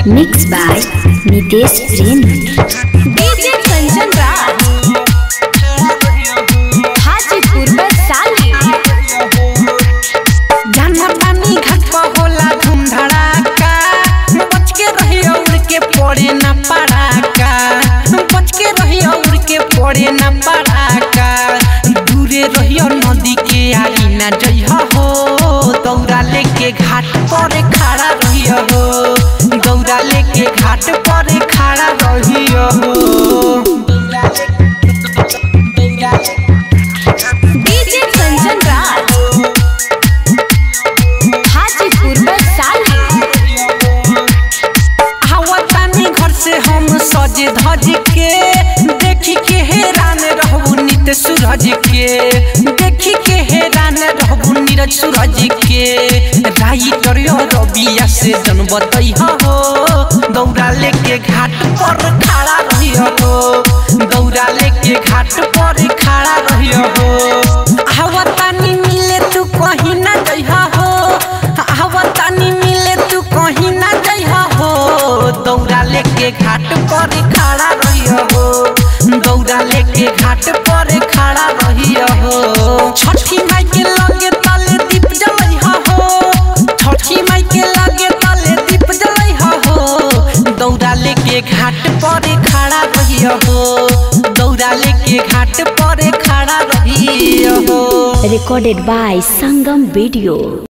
Mixed by Nitesh Premi. DJ Kanchan Raj Hajipur Vaishali जाना पानी घाट पर होला धूम धड़ाका बच के रही उड़ के पड़े न पड़ाका बच के रही उड़ के पड़े न पड़ाका दूरे रहियो नदी के आगी न जइह हो दौरा लेके घाट पर खड़ा रहियो हो दौरा लेके घाट पर खड़ा रहियो हो डीजे कंचन राज हाजीपुर वैशाली हवतानी घर से हम सज धज के देखी के हैरान रहबू नित सूरज के देखी के हैरान रहबू नीरज सूरज के राइटर रबिया से जन बतई हो दौड़ा लेके घाट पर खड़ा रहियो हो दौड़ा लेके घाट पर खड़ा रहियो हो हवतानी मिले तू कहीं ना जइहा हो हवतानी मिले तू कहीं ना जइहा हो दौड़ा लेके घाट पर खड़ा रहियो हो दौड़ा लेके घाट पर खड़ा रहियो हो छठी माई के लगे तले दीप जलइहा हो छठी माई के लगे तले दीप जलइहा हो दौड़ा लेके घाट पर खड़ा रहियो हो दौड़ा लेके घाट पर खड़ा रहियो हो Recorded by Sangam Video.